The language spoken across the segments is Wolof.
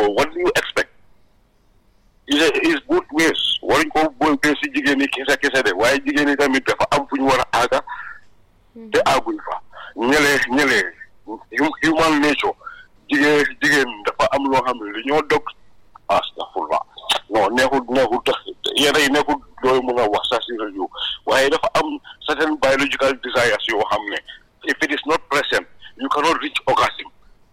what do you expect is is both ways waruñ ko booy bee si jigéen ñi kese kese de waaye jigéen ñi tamit dafa am fu ñu war a aaga te aaguñ fa ñële ñële human nature jigéen jigéen dafa am loo xam ne li ñoo dog astafurlah non neexul neexul tax yéen ay neexul dooy mun a wax sax si rajo waaye dafa am certain biological desires yoo xam ne if it is not present you cannot reach orgasm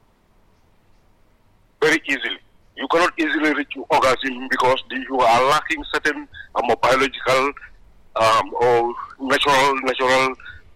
very easily you cannot easily reach orgasm because the, you are lacking certain um, biological um, or natural natural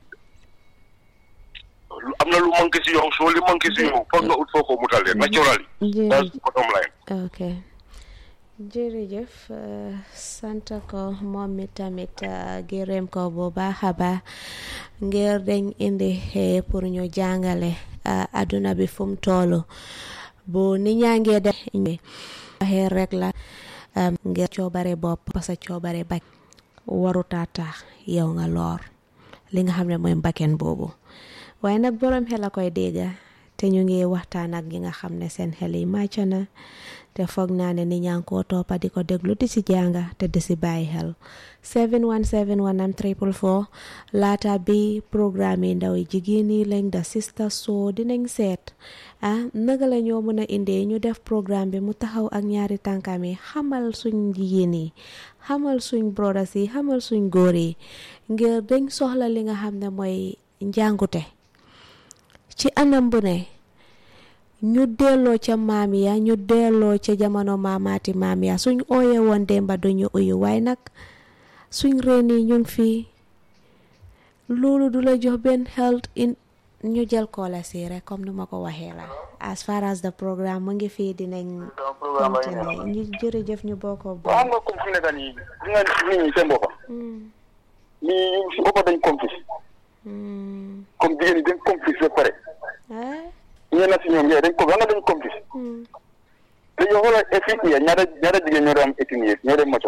am na lu manqué si yow soo li manqué si yow foog nga ut foo ko mutalee naturally that's the bottom line ok jërëjëf sant ko moom mi tamit gërëm ko bu baax a baax ngir dañ indi pour ñu jàngale adduna bi fu mu toll bu ni ñaa ngee def waxee rek la ngir coobare bopp parce que coobare bak warutaa tax yow nga loor li nga xam ne mooy mbakken boobu waaye nag boroom xel a koy dégga te ñu ngi waxtaan ak ñi nga xam ne seen xel yi màcc na te foog naa ne ni ñaa ngi koo toppa di ko déglu di si jànga te di si bàyyi xel 717 triple four laata bi programme yi ndaw yi jigéen yi lañ da sista soo dinañ seet ah naka la ñoo mën a indee ñu def programme bi mu taxaw ak ñaari tànkam yi xamal suñ jigéen yi xamal suñ brodas yi xamal suñ góor yi ngir dañ soxla li nga xam ne mooy njàngute ci anam bu ne ñu delloo ca maam ya ñu delloo ca jamono maamaati maam ya suñ ooye woon démba duñu uyu waaye nag suñ reen yi ñu ngi fii loolu du la jox benn health in ñu jël koola si rek comme ni ma ko waxee la as far as the programme mu ngi fii dinañ continuer ñu jërëjëf ñu bokkoo bo xam nga comme fi nekk nii di nga nit ñi seen boppa nii si boppa dañ complice comme jigéen ñi dañ complice ba pare ñeen na si ñoom yaay dañ ko nga dañ complice te yow xoolal fii ya ñaata ñaata jigéen ñoo doon am eighteen years ñoo dem moto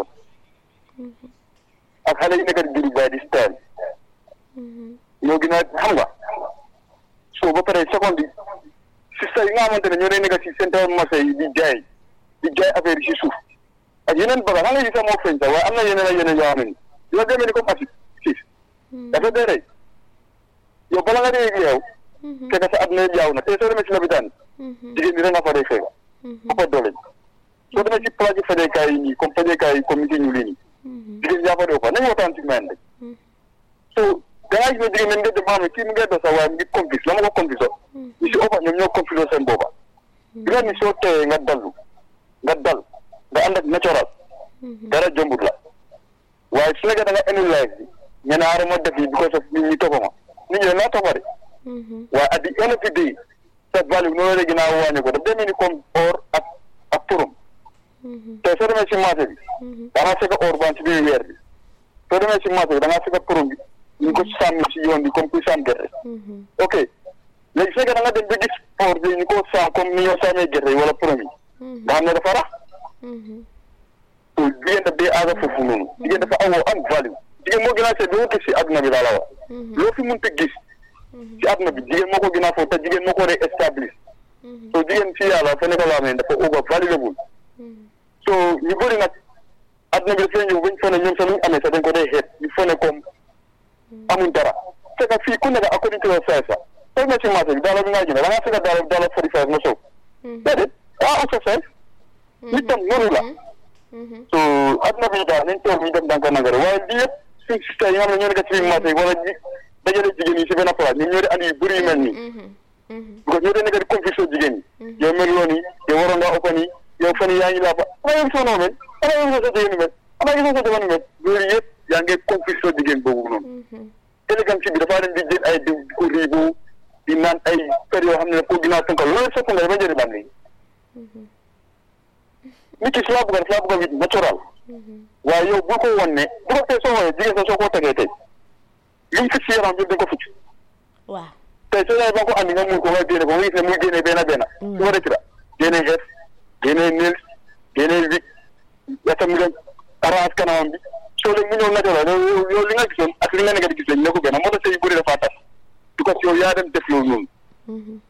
ak xale yi nekk di juri bay di style ñoo gën a xam nga so ba pare seconde yi sista yi nga xamante ne ñoo day nekk si centre marché yi di jaay di jaay affaire yi si suuf ak yeneen baga xam nga yi sax moo feeñ sax waaye am na yeneen ak yeneen yoo xam ne yoo demee ni comme acide siis dafa dee rey yow bala nga dee yow fekk sa àdduna yëpp yaaw na te soo demee si lopitaan jigéen ñi rek nga fa dee feebar ëppa doole soo demee si plaque fajeekaay yi nii comme fajeekaay yi comme monsieur ñu lii nii jigéen yaa fa dee ëppa nañu waxtaan si meen rek so dangaa gis ne jigéen ñi nga dem xam ne kii mu ngi doon sax waaye mu ngi complice la ma ko complice ñu si ëppa ñoom ñoo complice seen booba di nga ni soo teeyee nga dallu nga dal nga ànd ak natural dara jombut la waaye su nekkee da nga enu life bi ñu ne aar ma def yi because of nit ñi toppa ma nit ñi naa toppa de waaye at the end of the day sa value noonu la gën a wàññi ko daf demee ni comme or ak ak turum te soo demee si marché bi da ngaa fekk or baan si biir weer bi soo demee si marché bi da ngaa fekk turum bi ñu ko sànni si yoon bi comme kuy sànni gerte ok léegi su fekkee da nga dem ba gis or bi ñu ko sànn comme ni ñoo sànnee gerte yi wala turum yi nga xam ne dafa rax so jigéen daf dee aaga foofu noonu jigéen dafa awoo am value jigéen moo gën a seet loo gis si àdduna bi laa la wax loo fi mënta gis si àdduna bi jigéen moo ko gën a foofu te jigéen moo ko dee establish so jigéen si yàlla fa nekk laa ne dafa over valuable so ñu bëri nag àdduna bi dafay ñëw bañ fone ñoom sax luñ amee sax dañ ko dee xeet ñu fone comme amuñ dara fekk fii ku nekk according to your size sax fekk na si marché bi daala bi ngaa jënd da ngaa fekk daala daala forty five nga sow déedéet ah am sa size nit tam noonu la so àdduna bi daal nañ toog ñu def ndànk ndànk rek waaye lii yëpp suñ système yi nga xam ne ñoo nekk ci biir marché yi wala ñi dajale jigéen yi si benn place ñoom ñoo di andi yu bëri yu mel nii because ñoo dee nekk di confusion jigéen yi yow mel loo nii yow waroon ngaa ëppa nii yow fan yi yaa ngi laa ba ana yow soo noo mel ana yow sa jigéen mel ana yow sa jamono mel loolu yëpp yaa ngi confusion jigéen boobu noonu élégance bi dafaa dem di jël ay diw di ko riibu di naan ay per yoo xam ne daf ko ginnaaw tënkal loolu sopp nga dafa njëriñ bam léegi nit ki si laa bëgg si laa bëgg wit natural waaye yow bul ko wan ne bu ko tey soo xoolee jigéen sax soo ko tegee tey li mu fit si yaram yëpp dañ ko fit waaw tey soo yaay ba ko andi nga mun ko nga génne ko nga gis ne muy génne benn benn su ko rëcc la génne xeef génne nails génne wig yata mu dem arrange kanamam bi soo léegi mu ñëw naturel yow li nga gisoon ak li nga nekk di gis lañ ne ko benn moo tax sëy yu bëri dafa tas because yow yaa dem def loolu noonu